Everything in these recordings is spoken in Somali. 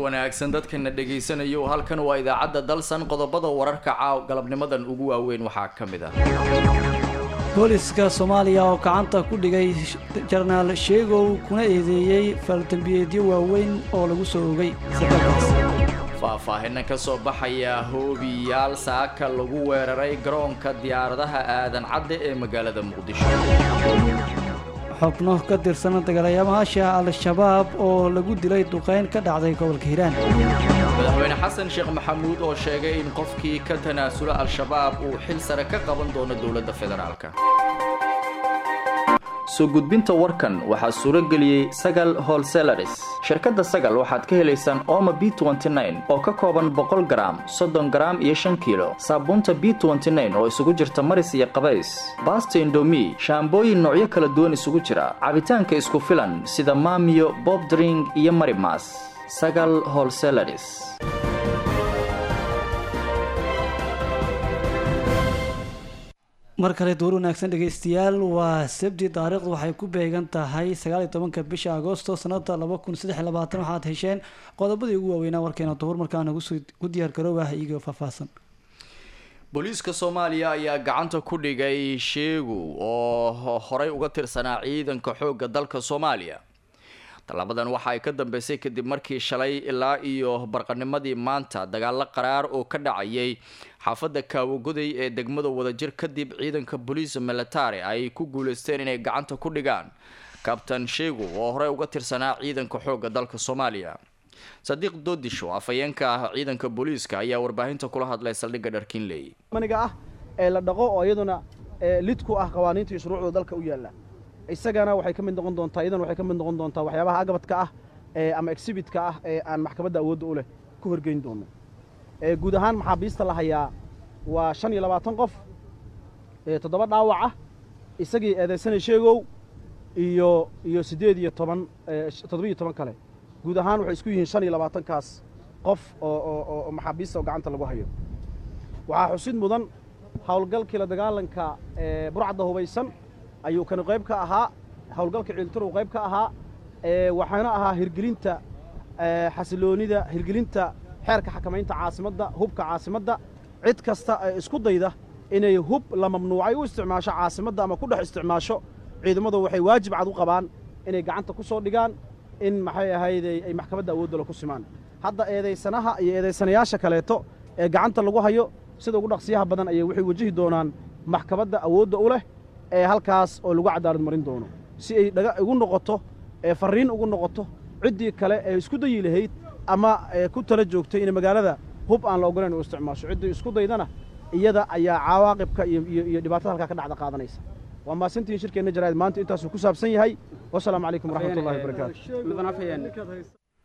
wanaagsan dadkana dhegaysanayo halkan waa idaacadda dalsan qodobada wararka caaw galabnimadan ugu waaweyn waxaa ka mid ah booliska soomaaliya oo gacanta ku dhigay jarnaal sheegow kuna eedeeyey faldambiyeedyo waaweyn oo lagu soo ogay sakalkaas faahfaahina ka soo baxaya hoobiyaal saaka lagu weeraray garoonka diyaaradaha aadan cadde ee magaalada muqdisho xubno ka tirsan dagaalamayaasha al-shabaab oo lagu dilay duqeyn ka dhacday gobolka hiiraan madaxweyne xasan sheekh maxamuud oo sheegay in qofkii ka tanaasula al-shabaab uu xil sare ka qaban doono dowladda federaalka soo gudbinta warkan waxaa suuro geliyey sagal holselaris shirkadda sagal waxaad ka helaysaan oma b oo ka kooban boqol garaam soddon garaam iyo shan kiilo saabuunta b oo isugu jirta maris iyo qabays baasta indomi shaambooyin noocyo kala duwan isugu jira cabitaanka isku filan sida maamiyo bobdring iyo marimas sagal holselaris mar kale duur wanaagsan dhegaystayaal waa sabti taariikhdu waxay ku beegan tahay sagaal iyo tobanka bisha agoosto sanada laba kun saddex iyo labaatan waxaad hesheen qodobadii ugu waaweynaa warkeena duhur markaana ku diyaar garoobah iyagoo faahfaahsan booliiska soomaaliya ayaa gacanta ku dhigay sheegu oo horey uga tirsanaa ciidanka xoogga dalka soomaaliya tallabadan waxa ay ka dambeysay kadib markii shalay ilaa iyo barqanimadii maanta dagaalo qaraar oo ka dhacayay xaafadda kaawagoday ee degmada wadajir kadib ciidanka boliis military ay ku guuleysteen inay gacanta ku dhigaan kabtan sheegu oo horey uga tirsanaa ciidanka xoogga dalka soomaaliya sadiiq doodisho afhayeenka ah ciidanka booliiska ayaa warbaahinta kula hadlay saldhigga dharkinley maniga ah ee la dhaqo oo iyaduna lid ku ah qawaaniinta iyo shuruucda dalka u yaalla isagana waxay ka mid noqon doontaa iyadana waxay ka mid noqon doontaa waxyaabaha agabadka ah ee ama exhibitka ah ee aan maxkamadda awoodda u leh ku horgeyn doono guud ahaan maxaabiista la hayaa waa shan iyo labaatan qof toddoba dhaawac ah isagii eedaysana sheegow iyo iyo siddeed iyo toban toddoba-iyo toban kale guud ahaan waxay isku yihiin shan iyo labaatankaas qof oo oo maxaabiista oo gacanta lagu hayo waxaa xusid mudan howlgalkii la dagaalanka burcadda hubaysan ayuu kani qayb ka ahaa howlgalka ciiltarow qayb ka ahaa waxaana ahaa hirgelinta xasiloonida hirgelinta xeerka xakamaynta caasimadda hubka caasimadda cid kasta ee isku dayda inay hub la mamnuucay u isticmaasho caasimadda ama ku dhex isticmaasho ciidamadu waxay waajib cad u qabaan inay gacanta ku soo dhigaan in maxay ahayday ay maxkamadda awooddala ku simaan hadda eedaysanaha iyo eedaysanayaasha kaleeto ee gacanta lagu hayo sida ugu dhaqsiyaha badan ayay waxay wajihi doonaan maxkamadda awoodda u leh ee halkaas oo lagu cadaalad marin doono si ay dhaga igu noqoto ee farriin ugu noqoto ciddii kale ee isku dayi lahayd ama ku tala joogtay inay magaalada hub aan la ogolayn u isticmaasho ciddii isku daydana iyada ayaa cawaaqibka iyo dhibaatada halkaa ka dhacda qaadanaysa waa maasantiin shirkeenna jaraa'id maanta intaasuu ku saabsan yahay wasalaamu calaykum waraxmatullahi wabarakaatu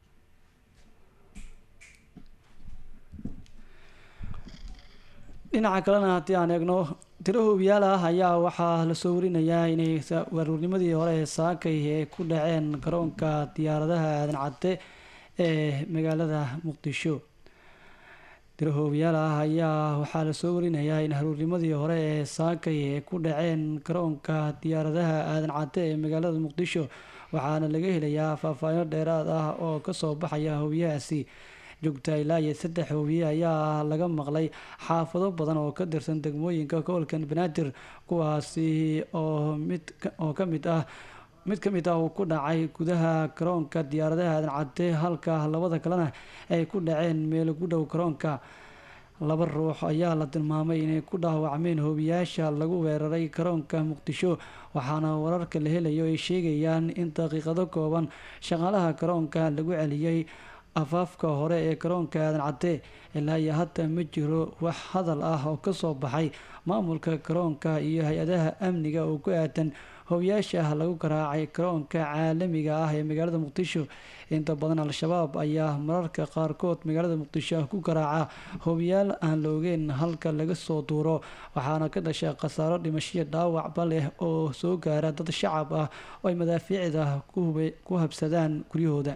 dhinaca kalena haddii aan eegno tiro hoobiyaal ah ayaa waxaa lasoo warinayaa inay waruurnimadii hore ee saakay ee ku dhaceen garoonka diyaaradaha aadan cadde ee magaalada muqdisho tiro hoobiyaal ah ayaa waxaa lasoo warinayaa in haruurnimadii hore ee saakay ee ku dhaceen garoonka diyaaradaha aadan cadde ee magaalada muqdisho waxaana laga helayaa faahfaahino dheeraad ah oo kasoo baxaya hoobiyahaasi joogta ilaa iyo saddex hoobiye ayaa laga maqlay xaafado badan oo ka tirsan degmooyinka gobolkan banaadir kuwaasi oo mid oo ka mid ah mid ka mid ah uu ku dhacay gudaha garoonka diyaaradaha aadan cadde halka labada kalena ay ku dhaceen meel ugu dhow garoonka laba ruux ayaa la tilmaamay inay ku dhaawacmeen hoobiyaasha lagu weeraray garoonka muqdisho waxaana wararka la helayo ay sheegayaan in daqiiqado kooban shaqaalaha garoonka lagu celiyey afaafka hore ee garoonka aadan cadde ilaa iyo hadda ma jiro wax hadal ah oo kasoo baxay maamulka garoonka iyo hay-adaha amniga oo ku aadan hoobiyaasha lagu garaacay garoonka caalamiga ah ee magaalada muqdisho inta badan al-shabaab ayaa mararka qaarkood magaalada muqdisho ku garaaca hoobiyaal aan la ogeyn halka laga soo duuro waxaana ka dhasha khasaaro dhimashiyo dhaawacba leh oo soo gaara dad shacab ah oo ay madaafiicda ku habsadaan guryahooda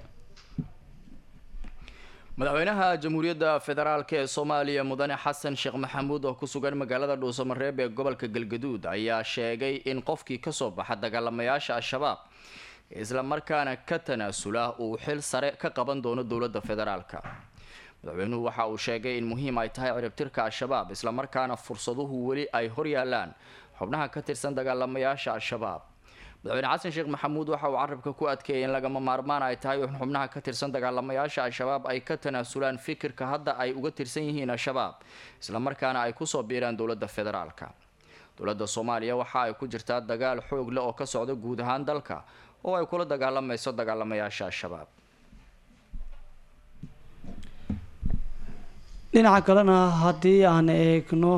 madaxweynaha jamhuuriyadda federaalk ee soomaaliya mudane xasan sheekh maxamuud oo ku sugan magaalada dhuusamareeb ee gobolka galgaduud ayaa sheegay in qofkii kasoo baxa dagaalamayaasha al-shabaab islamarkaana ka tanaasula uu xil sare ka qaban doono dowladda federaalka madaxweynuhu waxa uu sheegay in muhiim ay tahay ciribtirka al-shabaab islamarkaana fursaduhu weli ay horyaalaan xubnaha ka tirsan dagaalamayaasha al-shabaab madaxweyne xasan sheekh maxamuud waxa uu carabka ku adkeeyay in lagama maarmaan ay tahay in xubnaha ka tirsan dagaalamayaasha al-shabaab ay ka tanaasulaan fikirka hadda ay uga tirsan yihiin al-shabaab islamarkaana ay kusoo biiraan dowladda federaalka dowladda soomaaliya waxa ay ku jirtaa dagaal xoog leh oo ka socda guud ahaan dalka oo ay kula dagaalamayso dagaalamayaasha al-shabaab dhinaca kalena haddii aan eegno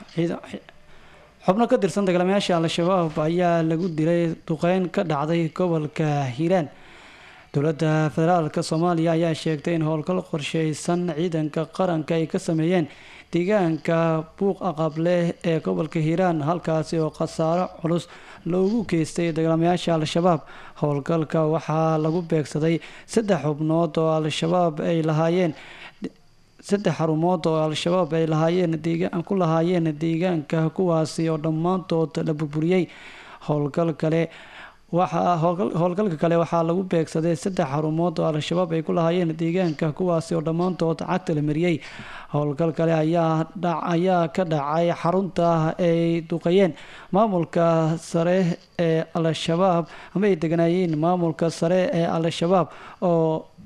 xubno ka tirsan dagaalamayaasha al-shabaab ayaa lagu dilay duqeyn ka dhacday gobolka hiiraan dowladda federaalka soomaaliya ayaa sheegtay in howlgal qorsheysan ciidanka qaranka ay ka sameeyeen deegaanka buuq aqableh ee gobolka hiiraan halkaasi oo khasaaro culus loogu geystay dagaalamayaasha al-shabaab howlgalka waxaa lagu beegsaday saddex xubnood oo al-shabaab ay lahaayeen saddex xarumood oo al-shabaab ay lahaayeen deegaan ku lahaayeen deegaanka kuwaasi oo dhammaantood la burburiyey howlgal kale waxaa howlgalka kale waxaa lagu beegsaday saddex xarumood oo al-shabaab ay ku lahaayeen deegaanka kuwaasi oo dhammaantood cagta la mariyey howlgal kale ayaa ayaa ka dhacay xarunta ay duqeeyeen maamulka sare ee al-shabaab ama ay deganaayeen maamulka sare ee al-shabaab oo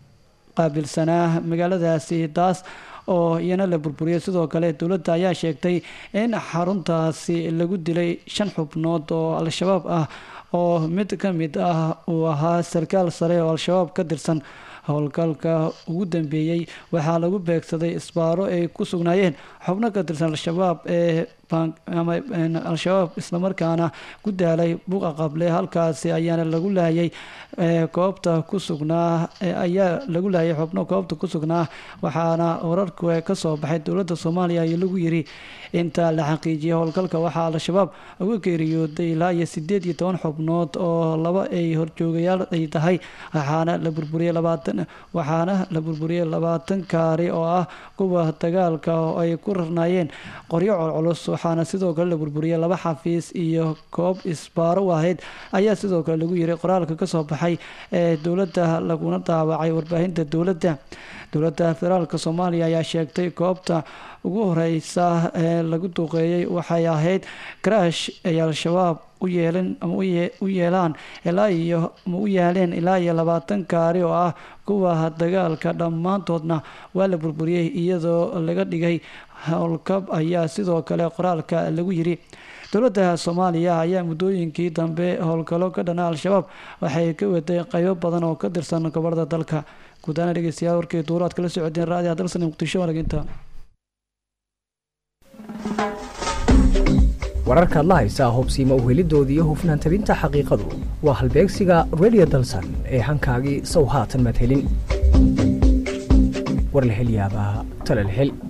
qaabilsanaa magaaladaasi taas oo iyana la burburiyay sidoo kale dowladda ayaa sheegtay in xaruntaasi lagu dilay shan xubnood oo al-shabaab ah oo mid ka mid ah uu ahaa sarkaal sare oo al-shabaab ka tirsan howlgalka ugu dambeeyey waxaa lagu beegsaday isbaaro ay ku sugnaayeen xubno ka tirsan al-shabaab ee ama al-shabaab islamarkaana ku daalay buuqa qable halkaasi ayaana lagu laayay goobta ku sugnaa ayaa lagu laayay xubno goobta ku sugnaa waxaana wararku kasoo baxay dowladda soomaaliya iyo lagu yiri inta la xaqiijiyay howlgalka waxaa al-shabaab uga geeriyooday ilaa iyo sideed iyo toban xubnood oo laba ay horjoogayaal ay tahay waxaana la burburiyey labaatan waxaana la burburiyey labaatan kaari oo ah kuwa dagaalka oo ay ku rarnaayeen qoryo colculus waxaana sidoo kale la burburiyey laba xafiis iyo koob isbaaro ahayd ayaa sidoo kale lagu yiray qoraalka kasoo baxay ee dowladda laguna daawacay warbaahinta dowladda dowladda federaalka soomaaliya ayaa sheegtay goobta ugu horeysa ee lagu duqeeyey waxay ahayd karaash ay al-shabaab u yeeleen ama u yeelaan ilaa iyo ama u yaaleen ilaa iyo labaatan kaari oo ah kuwa dagaalka dhammaantoodna waa la burburiyey iyadoo laga dhigay howlkab ayaa sidoo kale qoraalka lagu yiri dowladda soomaaliya ayaa muddooyinkii dambe howlgalo ka dhana al-shabaab waxay ka waday qaybo badan oo ka tirsan gobolada dalka guudaana dhegeystayaal warkii duuro aad kala socodeen raadiyaha dalsan muqdisho walaginta wararkaad la haysaa hubsiima uhelidoodii iyo hufnaan tabinta xaqiiqadu waa halbeegsiga radio dalsan ee hankaagii sow haatan maad helin war la hel yaabaa tala la hel